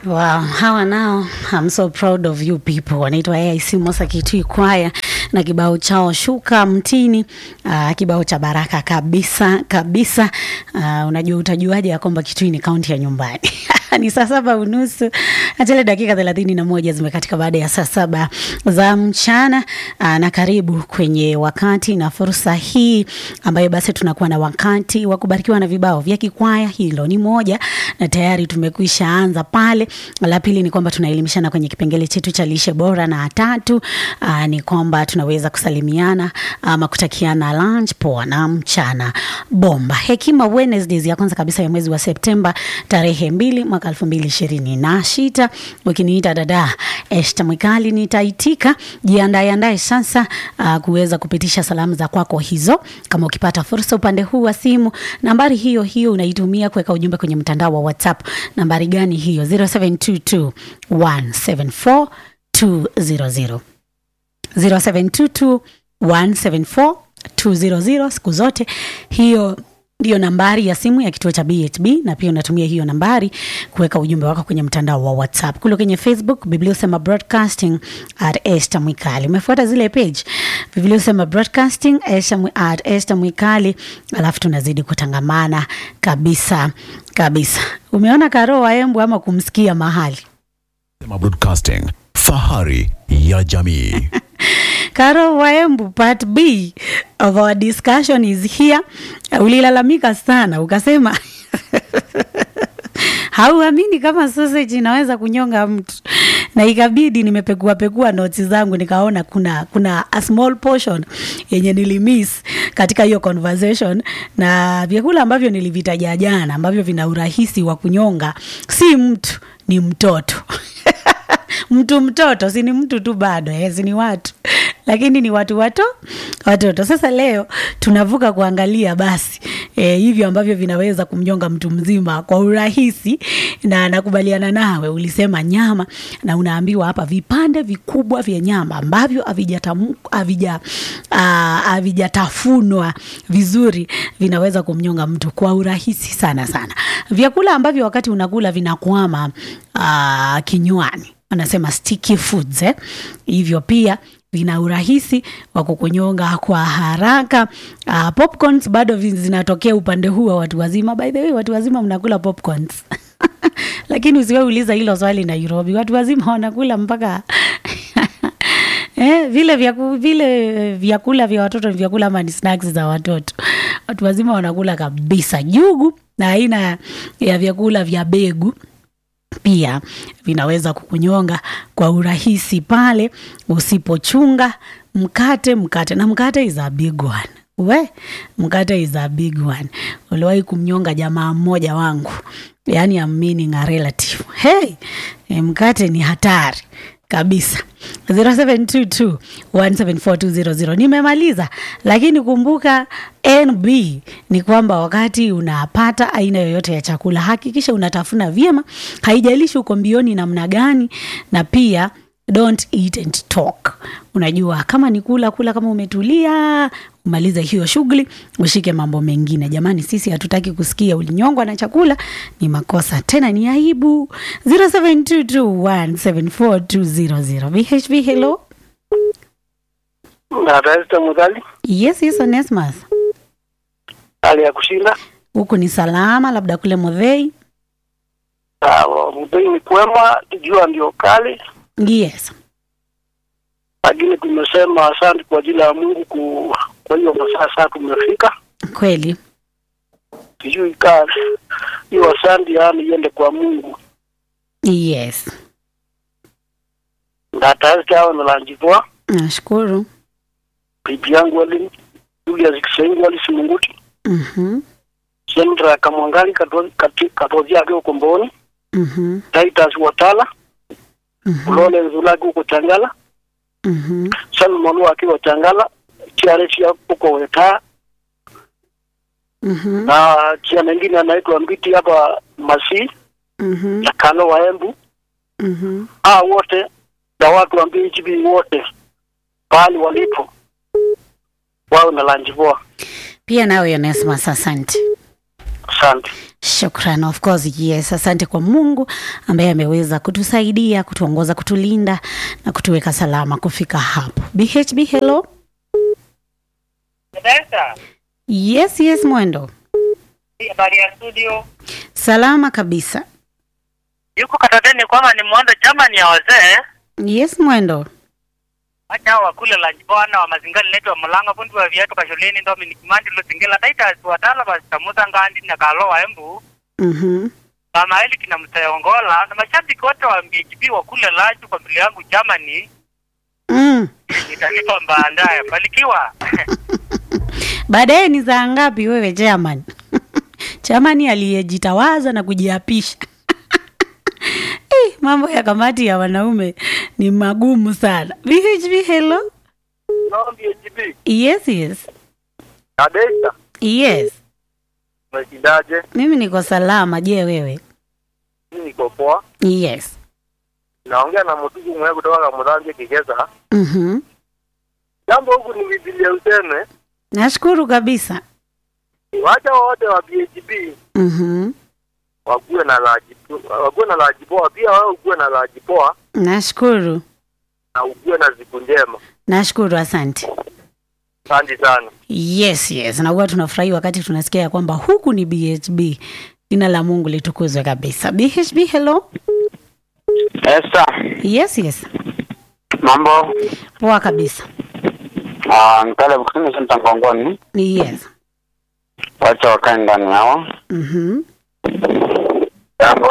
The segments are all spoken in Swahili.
Wow, hawa nao I'm so proud of you people. Wanaitwa AIC Mosa Kitui Kwaya na kibao chao shuka mtini. Uh, kibao cha baraka kabisa kabisa. Uh, unajua utajuaje ya kwamba Kitui ni kaunti ya nyumbani? ni saa saba unusu atele dakika thelathini na moja zimekatika baada ya saa saba za mchana. Aa, na karibu kwenye wakati na fursa hii ambayo basi tunakuwa na wakati wa kubarikiwa na vibao vya kikwaya. Hilo ni moja na tayari tumekwisha anza pale. La pili ni kwamba tunaelimishana kwenye kipengele chetu cha lishe bora, na tatu aa, ni kwamba tunaweza kusalimiana ama kutakiana lunch poa na mchana bomba. Hekima Wednesdays ya kwanza kabisa ya mwezi wa Septemba tarehe mbili mwaka elfu mbili ishirini na sita. Ukiniita dada Eshta Mwikali nitaitika. Jiandae andae sasa uh, kuweza kupitisha salamu za kwako hizo, kama ukipata fursa upande huu wa simu. Nambari hiyo hiyo unaitumia kuweka ujumbe kwenye mtandao wa WhatsApp. Nambari gani hiyo? 0722 174 200 0722 174 200. Siku zote hiyo ndiyo nambari ya simu ya kituo cha BHB na pia unatumia hiyo nambari kuweka ujumbe wako kwenye mtandao wa WhatsApp. Kule kwenye Facebook Biblia Usema Broadcasting at Esther Mwikali. Umefuata zile page Biblia Usema Broadcasting Esther at Esther Mwikali, alafu tunazidi kutangamana kabisa kabisa. Umeona Karo waembu ama kumsikia mahali Sema Broadcasting, fahari ya jamii. Karo Waembu, part B of our discussion is here. Ulilalamika sana ukasema hauamini kama sausage inaweza kunyonga mtu, na ikabidi nimepekua pekua notes zangu nikaona kuna kuna a small portion yenye nilimiss katika hiyo conversation, na vyakula ambavyo nilivitaja jana ambavyo vina urahisi wa kunyonga si mtu, ni mtoto mtu mtoto, si ni mtu tu bado, eh, si ni watu lakini ni watu wato watoto. Sasa leo tunavuka kuangalia basi e, hivyo ambavyo vinaweza kumnyonga mtu mzima kwa urahisi, na nakubaliana nawe, ulisema nyama, na unaambiwa hapa vipande vikubwa vya nyama ambavyo havijatamu- havija ah, havijatafunwa vizuri vinaweza kumnyonga mtu kwa urahisi sana sana. Vyakula ambavyo wakati unakula vinakwama ah, kinywani wanasema sticky foods eh? Hivyo pia vina urahisi wa kukunyonga kwa haraka. Uh, popcorns bado vi- zinatokea upande huu wa watu wazima. By the way, watu wazima mnakula popcorns lakini usiwe uliza hilo swali Nairobi. Watu wazima wanakula mpaka eh, vile vyaku, vile vyakula vya watoto ni vyakula ama ni snacks za watoto. Watu wazima wanakula kabisa jugu na aina ya vyakula vya begu pia vinaweza kukunyonga kwa urahisi pale usipochunga. Mkate, mkate na mkate is a big one. We, mkate is a big one. Uliwahi kumnyonga jamaa mmoja wangu, yani I'm meaning a relative. Hey, eh, mkate ni hatari kabisa 0722174200 nimemaliza lakini kumbuka nb ni kwamba wakati unapata aina yoyote ya chakula hakikisha unatafuna vyema haijalishi uko mbioni namna gani na pia don't eat and talk unajua kama ni kula kula kama umetulia umalize hiyo shughuli ushike mambo mengine jamani sisi hatutaki kusikia ulinyongwa na chakula ni makosa tena ni aibu 0722174200 vhv hello na Rais Mudhali, yes yes onesmas hali ya kushinda huku ni salama labda kule modhei sawa. Mudhei ni kwema, jua ndio kali, yes lakini tumesema asante kwa ajili ya Mungu ku, kwa hiyo masaa saa tumefika. kweli Sijui kaa hiyo asante, yaani iende kwa Mungu yes na tayari hao na lanjivua nashukuru bibi yangu Ellen Julius Kisengo Alice Munguti Mhm, Sandra Kamwangali Kato- Kati- Katozia akiwa Komboni, mhm, Titus Watala mhm, Ulole Nzulaki huko Changala, mhm. Salmon akiwa Changala, TRS ya huko Weta Mhm, na chia mengine anaitwa Mbiti hapa Masi mhm, na Kano Waembu. mhm. Aa wote na watu wa BHB wote pahali walipo wao na lanjivoa. pia nawe onesmas asante Asante. Shukran, of course, yes. Asante kwa Mungu ambaye ameweza kutusaidia, kutuongoza, kutulinda na kutuweka salama kufika hapo. BHB, hello. Dada, Yes, yes, Mwendo. habari ya studio. Salama kabisa. Yuko Katadeni kwamba ni mwondo chama ni ya wazee. Yes, Mwendo. Acha hao wakule lunch bwana wa mazingira letu wa mulanga fundi wa viatu kashuleni ndo minikimandi lo singela taita watala basi tamuza ngandi na kalo wa embu. Mhm. Mama Eli kina mtayongola na mashabiki wote wa MBGP wa kule lunch kwa mbele yangu Germany Mm. nitalipa baadaye. Barikiwa. Baadaye ni saa ngapi wewe chairman? Chairman aliyejitawaza na kujiapisha. Eh, mambo ya kamati ya wanaume ni magumu sana. BHB, hello. No BHB. Yes, yes. Adesa. Yes. Umeshindaje? Mimi niko salama. Je, wewe? Mimi niko poa. Yes. Naongea na mtuku mwe kutoka Kamudhanje Kigeza. Mhm. Jambo huku ni Biblia useme, Nashukuru kabisa. wacha wote wa BHB Mhm. wakuwe na laji wakuwe na laji poa, pia wewe ukuwe na laji poa Nashukuru. na ukuwe na siku njema. Nashukuru, asante. Asante sana. Yes, yes. Na huwa tunafurahi wakati tunasikia ya kwamba huku ni BHB. Jina la Mungu litukuzwe kabisa. BHB, hello. Esther, Yes, yes. mambo Poa kabisa. Ah, Nkale kusini senta Ngongoni, Yes. wacha wakae ndani yao. Mhm. Jambo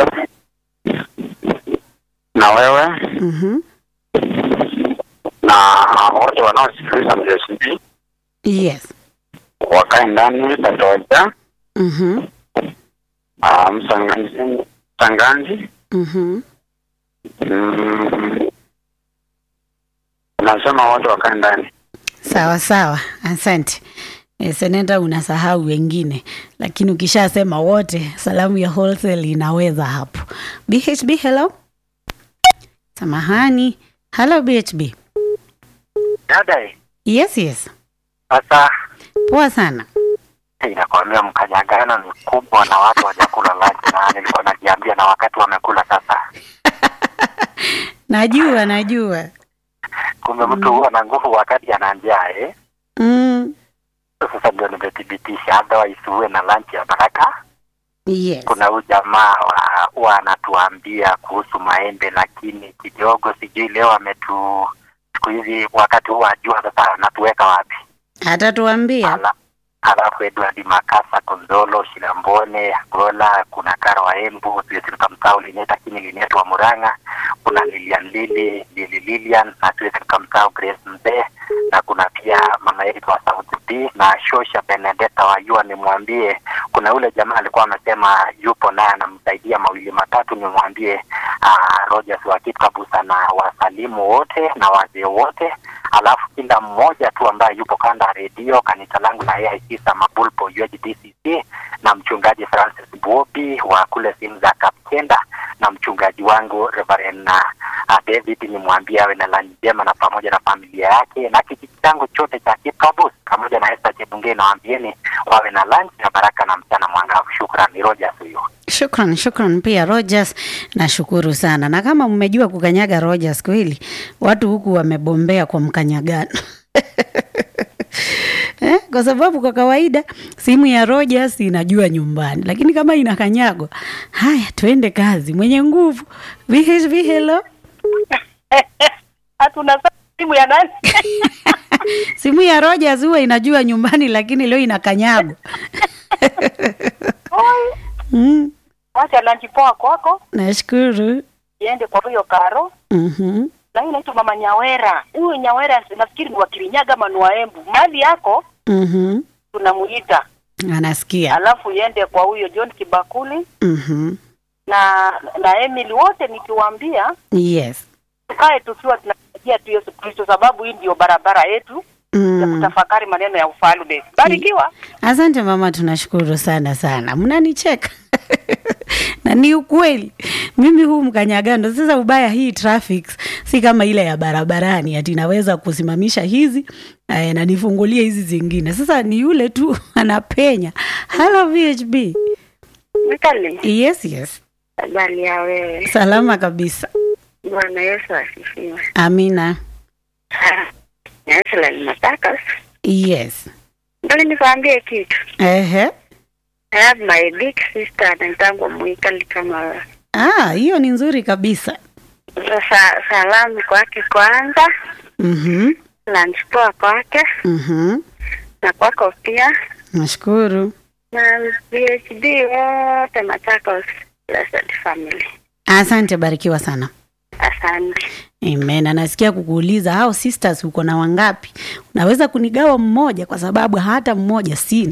na wewe Mhm. na wote wanaosikiliza MJCB Yes. wakae ndani pamoja. Mhm. Ah, Msanganzi, Msanganzi Mhm. mm, nasema wote wakae ndani. Sawa sawa. Asante. E, seneta unasahau wengine, lakini ukishasema wote, salamu ya wholesale inaweza hapo. BHB, hello. Samahani. Hello BHB. Dada, Yes, yes. sasa Poa sana. inakwambia mkanyagano ni kubwa na watu wajakula lunch na nilikuwa najiambia na wakati wamekula sasa. Najua, najua. Kumbe mtu huwa na nguvu wakati ana njaa eh. Mm. Sasa ndio nimethibitisha, otherwise huwe na lunch ya baraka. Yes. Kuna huyu jamaa wa- huwa anatuambia kuhusu maembe, lakini kidogo sijui leo ametu siku hizi wakati huu ajua sasa anatuweka wapi. Atatuambia. Ala, alafu Edward Makasa, Konzolo, Shilambone, Angola, kuna Karo wa Embu, siwezi nikamsahau Lineta Kini, Linet wa Murang'a, kuna Lilian Lili, Lili Lilian, na siwezi nikamsahau Grace Mzee, na kuna pia mama yetu wa South B na Shosha Benedetta wa Yua, nimwambie kuna ule jamaa alikuwa amesema yupo naye anamsaidia mawili matatu, nimwambie uh, Rogers wa Kitkabusa na wasalimu wote na wazee wote alafu kila mmoja tu ambaye yupo kanda ya redio kanisa langu la AIC Samabulpo UHDCC na mchungaji Francis Buobi wa kule simu za Kapkenda na mchungaji wangu Reverend na uh, David nimwambie awe na lani njema na pamoja na familia yake na kijiji changu chote cha Kipkabus pamoja na Esther Chebunge nawaambieni wawe na lunch na baraka na mchana mwangavu. Shukrani Rogers huyo. Shukran, shukran pia Rogers, nashukuru sana. Na kama mmejua kukanyaga Rogers kweli, watu huku wamebombea kwa mkanyagano eh, kwa sababu kwa kawaida simu ya Rogers inajua nyumbani, lakini kama inakanyagwa, haya tuende kazi. Mwenye nguvu VHV, hello. hatuna simu ya nani? Simu ya Rogers huwa inajua nyumbani, lakini leo inakanyagwa mm, Wacha lanchi poa kwako, nashukuru iende kwa huyo karo mhm na hii inaitwa mama Nyawera. Huyu Nyawera nafikiri ni wa Kirinyaga ama ni wa Embu. Mali yako mhm, tunamuita, anasikia alafu iende kwa huyo John Kibakuli mhm, na na Emily, wote nikiwaambia yes tukae tukiwa tunajia tu Yesu Kristo, sababu hii ndio barabara yetu ya mm. kutafakari maneno ya ufalme. Barikiwa. Asante mama, tunashukuru sana sana. Mnanicheka na ni ukweli, mimi huu mkanyagano. Sasa ubaya, hii traffic si kama ile ya barabarani, ati naweza kusimamisha hizi eh, na nifungulie hizi zingine. Sasa ni yule tu anapenya. Hello VHB. Mikali, Yes, yes. habari ya wewe? Salama kabisa. Bwana Yesu asifiwe. Amina. Angela ninataka Yes. ndio nikwambie kitu. Ehe. I have my big sister anaitangwa Mwikali kama wewe. Ah, hiyo ni nzuri kabisa. Sasa salamu kwake kwanza, Mhm. lunch poa kwake Mhm. na kwako pia Nashukuru. na PhD wote Machakos Blessed Family. Asante, barikiwa sana. Asante. Amen. Anasikia kukuuliza hao sisters uko na wangapi? Unaweza kunigawa mmoja kwa sababu hata mmoja sina.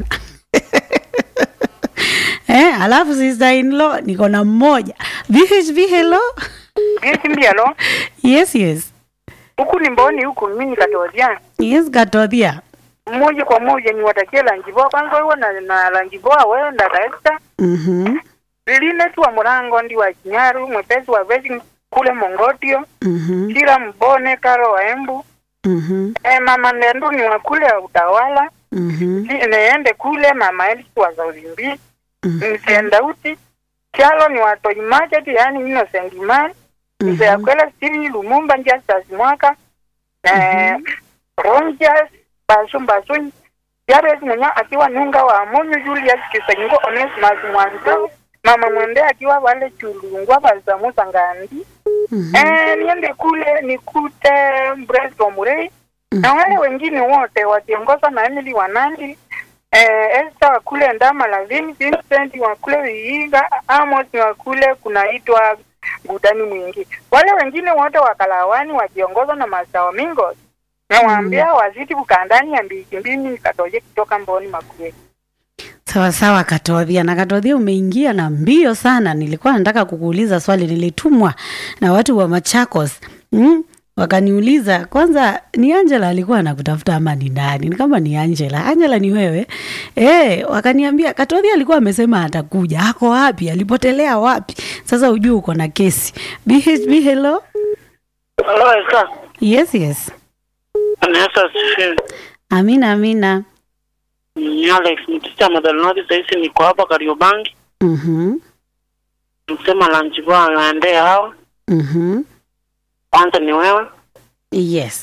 eh, alafu sister in law niko na mmoja. VHV hello? Ngimbia Yes, yes. huku ni mboni huku mimi nikatozia Yes, Gatothia. moja kwa moja niwatakie lanjiboa kwanza huo na, na lanjiboa wewe ndakaesta Mhm. liline tu wa murango ndi wa kinyaru mwepesi wa vesi kule mongotio Mhm. kila mbone karo wa embu Mhm. e, mama nendu ni wa kule wa utawala Mhm. Ni- neende kule mama elisi wa zaulimbi Mhm. msendauti chalo ni wa Toy market yani innocent man mzee Mhm. akwela stili lumumba justus mwaka eh, rangers basu basu Jared Munya akiwa nunga wa Munyu Julius Kisengo Onesmus Mwanzo mama mwende akiwa wale chulungwa bazamuza ngandi Mhm. eh, niende kule nikute Bresto Murray na wale wengine wote wakiongozwa na Emily Wanandi eh, Esther wa kule Ndama Lavini, Vincent wa kule Vihiga, Amos wa kule kunaitwa Gudani Mwingi. Wale wengine wote wakalawani wakiongozwa na Masao Mingos na waambia wazidi kukandani ya mbiki mbimi nikatoje kutoka Mboni Makueni. Sawa sawa Katodhia. Na Katodhia umeingia na mbio sana. Nilikuwa nataka kukuuliza swali, nilitumwa na watu wa Machakos mm? Wakaniuliza kwanza, ni Angela alikuwa anakutafuta ama ni nani? Ni kama ni Angela. Angela ni wewe eh? Wakaniambia Katodhia alikuwa amesema atakuja, ako wapi? Alipotelea wapi? Sasa ujue uko na kesi. BHB, hello. Hello, Esther. Yes, yes. Bwana Yesu asifiwe. Amina, amina. Ni Alex Mtita Madalnodi, sahizi niko hapa Kariobangi. Mhm, Msema lunch bar waendee hao. mhm. Kwanza ni wewe Yes.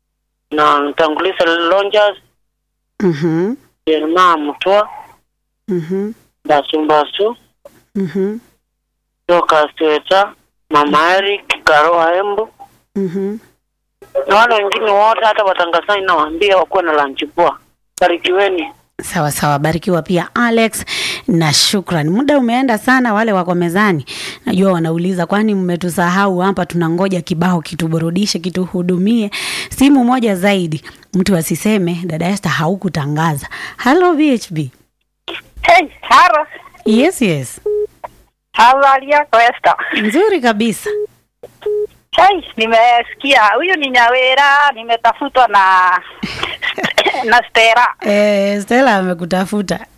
na mtanguliza Lonjas, Mhm, Jermaa Mtua, mhm, Basumbasu, mhm, Doka Steta, Mama Eric, Karoa Embu mhm. na wale wengine wote, hata watangazaji nawaambia wakuwe na lunch bar. Barikiweni. Sawa sawa, barikiwa pia Alex na shukran. Muda umeenda sana, wale wako mezani najua wanauliza, kwani mmetusahau hapa? Tunangoja kibao kituburudishe, kituhudumie. Simu moja zaidi, mtu asiseme dada Esther haukutangaza. Hello VHB. Hey, Haro, Yes, yes, habari yako Esther? nzuri kabisa. Hey, nimesikia huyu ni Nyawera, nimetafutwa na na Stera. Eh, Stella amekutafuta.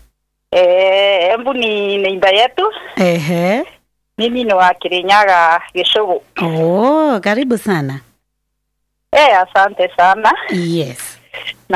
Eh, embu ni neimba yetu. Ehe. Mimi ni wa Kirinyaga Gishugu. Oh, karibu sana. Eh, asante sana. Yes. Na